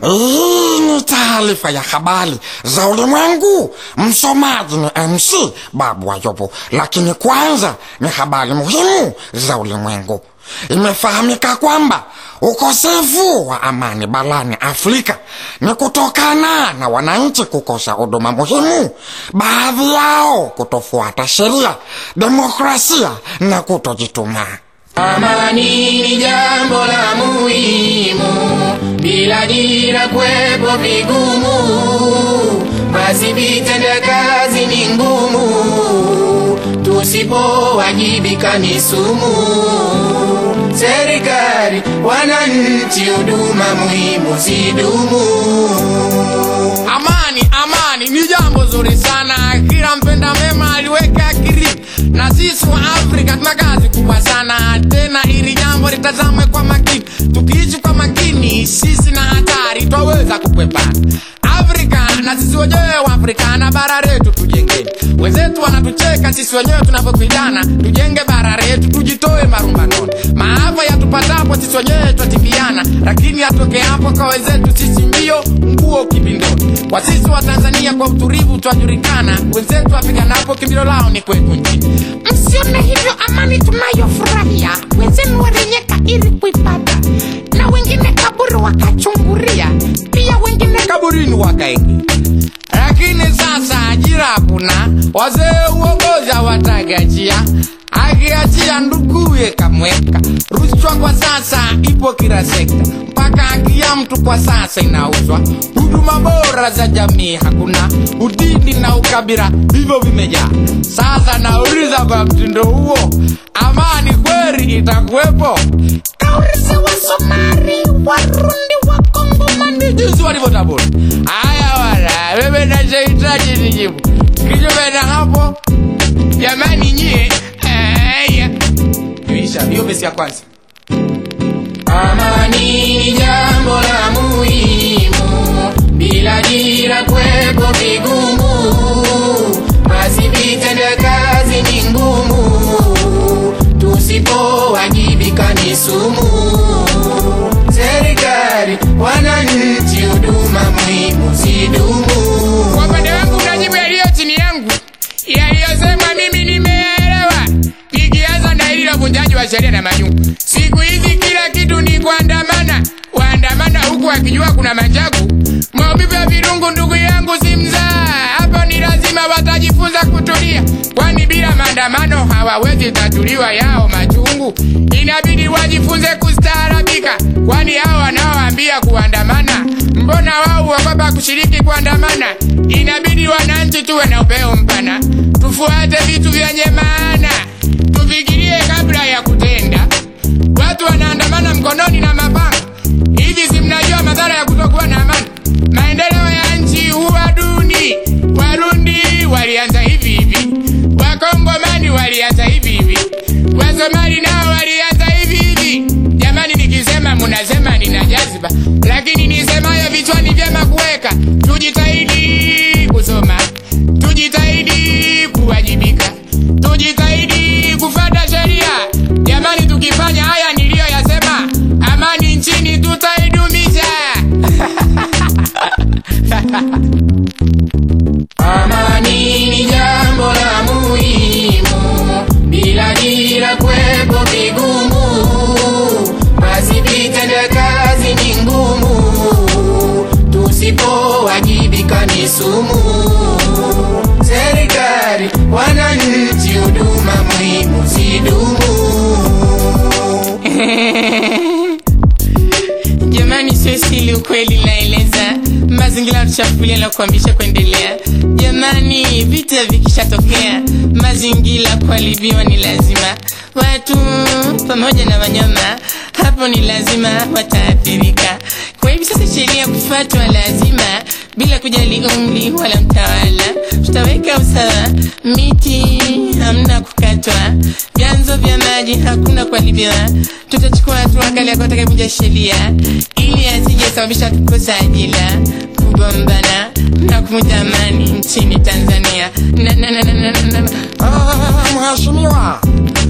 Hii ni taarifa ya habari za ulimwengu. Msomaji ni MC Babu Ayubu, lakini kwanza ni habari muhimu za ulimwengu. Imefahamika kwamba ukosefu wa amani barani Afrika ni kutokana na wananchi kukosa huduma muhimu, baadhi yao kutofuata sheria, demokrasia na kutojituma. Amani ni jambo la muhimu, bila dira kwepo vigumu, basi vitenda kazi ni ngumu, tusipowajibika ni sumu. Serikali, wananchi, huduma muhimu zidumu. Amani, amani ni jambo zuri sana, kila mpenda mema aliweka akili, na sisi wa Afrika tuna kazi kubwa sana, tena ili jambo litazamwe kwa makini. Tukiishi kwa makini, sisi na hatari twaweza kukwepa. Afrika na sisi wenyewe wa Afrika na bara letu tujengeni. Wenzetu wanatucheka, sisi wenyewe tunavyopigana, tujenge bara letu, tujitoe marumbanoni. Maafa yatupatapo sisi wenyewe twatimbiana, lakini yatoke hapo kwa wenzetu sisi mbio nguo kibindoni. Kwa sisi wa Tanzania kwa utulivu twajulikana, wenzetu wapiganapo kimbilio lao ni kwetu nchini. Msione hivyo amani tunayofurahia, wenzenu walinyeka ili kuipata, na wengine kaburi wakachunguria, pia wengine kaburini wakaingi. Lakini sasa ajira hakuna, wazee uongozi hawatagachia akiachia nduguye kamweka. Rushwa kwa sasa ipo kila sekta, mpaka haki ya mtu kwa sasa inauzwa. Huduma bora za jamii hakuna, udini na ukabila hivyo vimejaa. Sasa nauliza kwa mtindo huo, amani kweli itakuwepo? kaulize wa Somali, Warundi, wa Kongomani, jinsi walivyotabuni. Haya wala, wewe nachohitaji ni jibu kinyume na hapo. Jamani nyie, haya isha hiyo besi ya kwanza. Amani ni jambo la muhimu, bila dira kwepo vigumu, basi vitenda kazi ni ngumu, tusipowajibika ni sumu. Serikali, wananchi, huduma muhimu zidumu. Kwa upande wangu unajibu yaliyo chini yangu, yaliyosema mimi nimeelewa, ikianza na hili la uvunjaji wa sheria na majungu. Siku hizi kila kitu ni kuandamana, waandamana huku akijua kuna majagu. Maumivu ya virungu, ndugu yangu, si mzaa. Hapo ni lazima watajifunza kutulia, kwani bila maandamano hawawezi tatuliwa yao machungu. Inabidi wajifunze kustaarabika, kwani hao wanaoambia kuandamana, mbona wao huogopa kushiriki kuandamana? Inabidi wananchi tuwe na upeo mpana, tufuate vitu vyenye maana, tufikirie kabla ya kutenda. Watu wanaandamana mkononi na mapanga. Hivi si mnajua madhara ya kutokuwa na amani? Maendeleo ya nchi huwa duni. Warundi walianza hivi hivi, Wakongomani walianza hivi hivi, Wasomali nao walianza hivi hivi. Jamani, nikisema munasema nina jaziba, lakini nisemayo vichwani vyema kuweka. Tujitahidi kusoma, tujitahidi kuwajibika, tujitahidi kufuata sheria. Jamani, tukifanya haya niliyoyasema, amani nchini tutaidumisha. Amani ni jambo la muhimu, bila dira kwepo vigumu, basi vitenda kazi ni ngumu, tusipowajibika ni sumu. Serikali, wananchi, huduma muhimu zidumu. Jamani, sio sili, ukweli naeleza. Mazingira tuchafulia na kuambisha kuendelea. Jamani, vita vikishatokea, mazingira kuharibiwa ni lazima. Watu pamoja na wanyama hapo ni lazima wataathirika. Kwa hivi sasa sheria kufuatwa lazima, bila kujali umri wala mtawala. Tutaweka usawa, miti hamna kukatwa, vyanzo vya maji hakuna kuharibiwa. Tutachukua hatua kali ya kutakavunja sheria ili asije sababisha kukosa ajira, kugombana na kuvunja amani nchini Tanzania. Na, na, na, na, na, na, na. Ah, Mheshimiwa,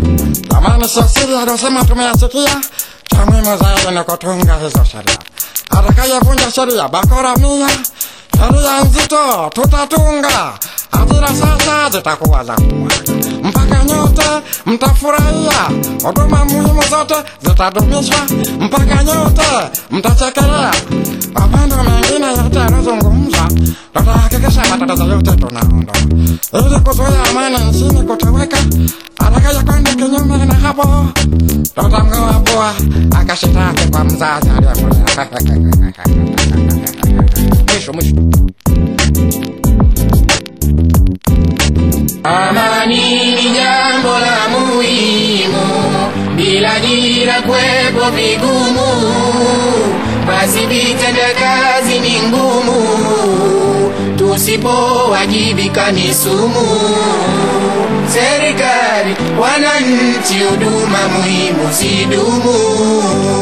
jamani, sio siri aliyosema tumeyasikia. Cha muhimu zaidi ni kutunga hizo sheria. atakayevunja sheria bakora mia sheria nzito tutatunga ajira sasa zitakuwa za kumwaga mpaka nyote mtafurahia huduma muhimu zote zitadumishwa mpaka nyote mtachekelea mapando mengine yote yanazungumza tutahakikisha matatizo yote tunaondoa ili kuzuia amani nchini kutoweka atakaye kwenda kinyume na hapo tutamng'oa pua akashitaki kwa mzazi aliyemlea mwisho mwisho Amani ni jambo la muhimu, bila dira kwepo vigumu, basi vitenda kazi ni ngumu, tusipowajibika ni sumu. Serikali, wananchi, huduma muhimu zidumu.